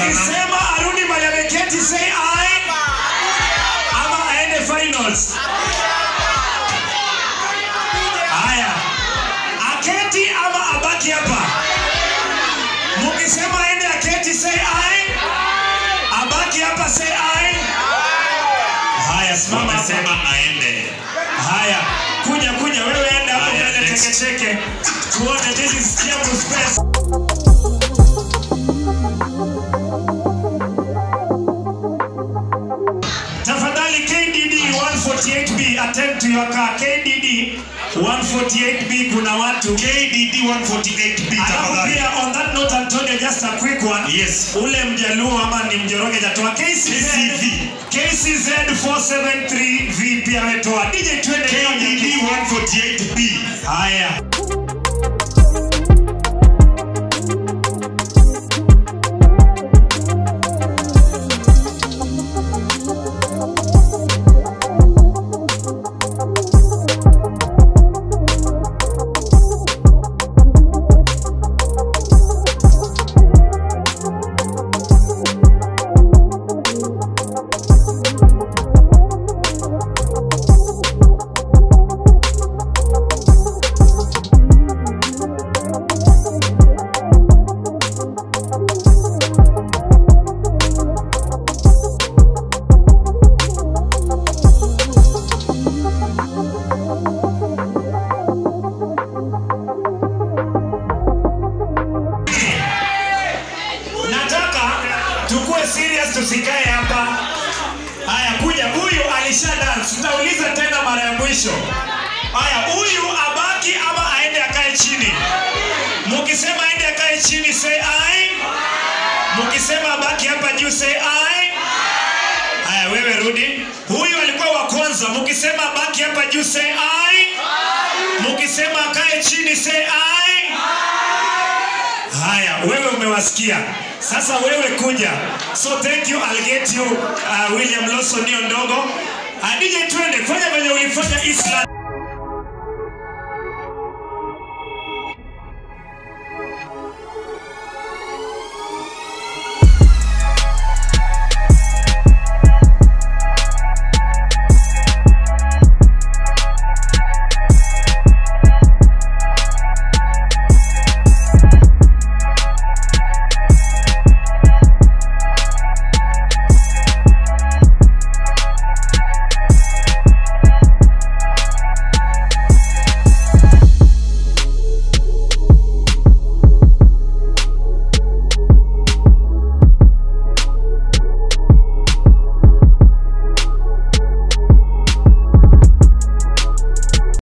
Mkisema arudi mahali ameketi say aye ama aende finals. Haya. Aketi ama abaki hapa. Mkisema aende aketi say aye. Abaki hapa say aye. Haya, simama hapa. Wamesema aende. Haya, kuja kuja, wewe enda hapo Haya, mbele next. cheke cheke, tuone this is Kiambu Space. Tafadhali KDD 148B attend to your car. KDD 148B kuna watu KDD 148B Alafu tafadhali. pia on that note Antonio just a quick one. Yes. Ule mjaluo ama ni mjoroge jatoa KCZ KCV. KCZ 473V pia ametoa. DJ twende KDD 148B. Haya. Nataka tukue serious tusikae hapa. Haya, kuja. Huyu alisha dance. Tutauliza tena mara ya mwisho. Haya, huyu abaki ama aende akae chini. Mukisema aende akae chini say aye. Mukisema abaki hapa juu say aye. Haya, wewe rudi. Huyu alikuwa wa kwanza. Mukisema abaki hapa juu say aye. Mukisema akae chini say aye. Haya, wewe umewasikia. Sasa wewe kuja. So thank you, I'll get you uh, William Lawson hiyo ndogo. Uh, DJ twende, fanya venye ulifanya Islam.